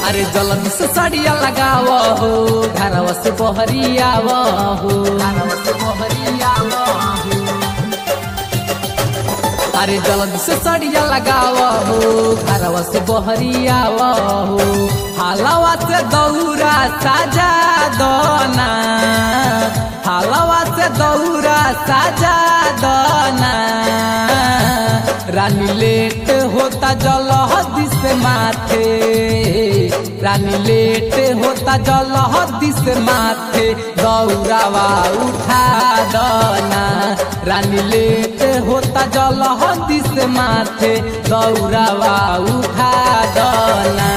अरे जल्दी से सड़िया लगाव हो घरवा से बहरिया हो घरवा से बहरिया हो अरे जल्दी से सड़िया लगाव हो घरवा से बहरिया हो हालवा से दौरा साजा दोना हालवा से दौरा साजा दोना रानी लेट होता जलहदी से माथे रानी लेट होता जलहदी से माथे दौरावा उठा दना रानी लेट होता जलहदी से माथे दौरावा उठा दना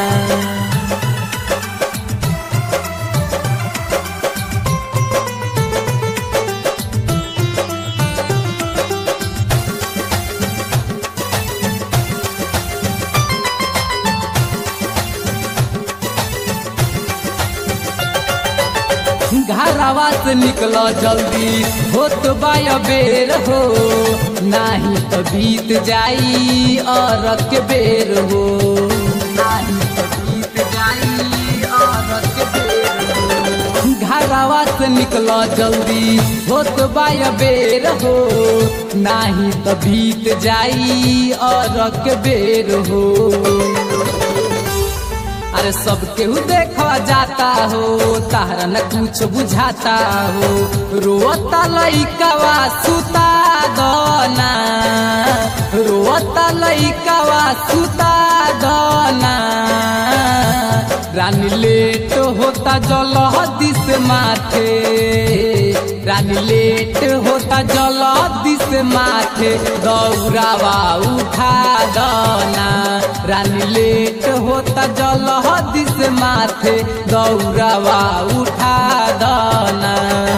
घरवा से निकल जल्दी होत बाय बेर हो नाही तो बीत जाई और के बेर हो नाही तो बीत जाई और के बेर हो घरवा से निकल जल्दी होत बाय बेर हो नाही तो बीत जाई और के बेर हो अरे सब केहू देखा जाता हो तारा न कुछ बुझाता हो रोता लइकावा सुता दना रोता लइकावा सुता दना रानी लेट होता जलहदी से माथे रानी लेट होता जलहदी से माथे दौरावा उठा दना रानी लेट होता जलहदी से माथे दौरावा उठा दना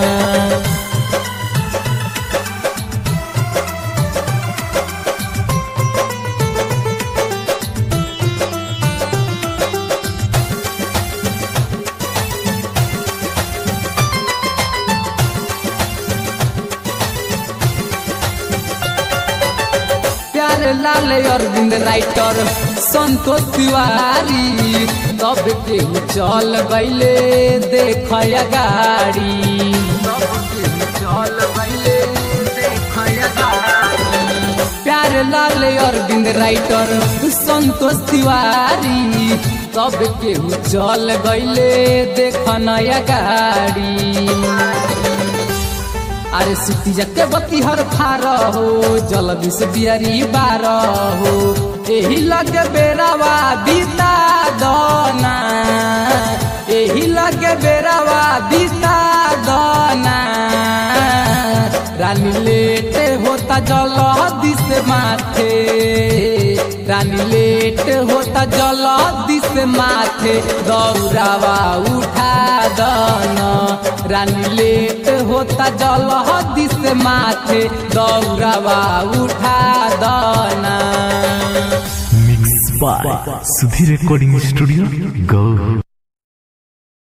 प्यारे लाल अरविंद राइटर संतोष तिवारी तब केहू चल गईले देख गाड़ी प्यारे लाल अरविंद राइटर संतोष तिवारी तब केहू चल गईले देख नया गाड़ी अरे सुती जके बत्ती हर फार हो जल विष बियरी बार हो एही लगे बेरावा बीता दना एही लगे बेरावा बीता दना रानी लेट होता जल दिस माथे रानी लेट होता जल दिस माथे दौरावा उठा दना रानी लेट होता जल दिस माथे दौरावा उठा दना Mixed by Sudhi Recording Studio, Go.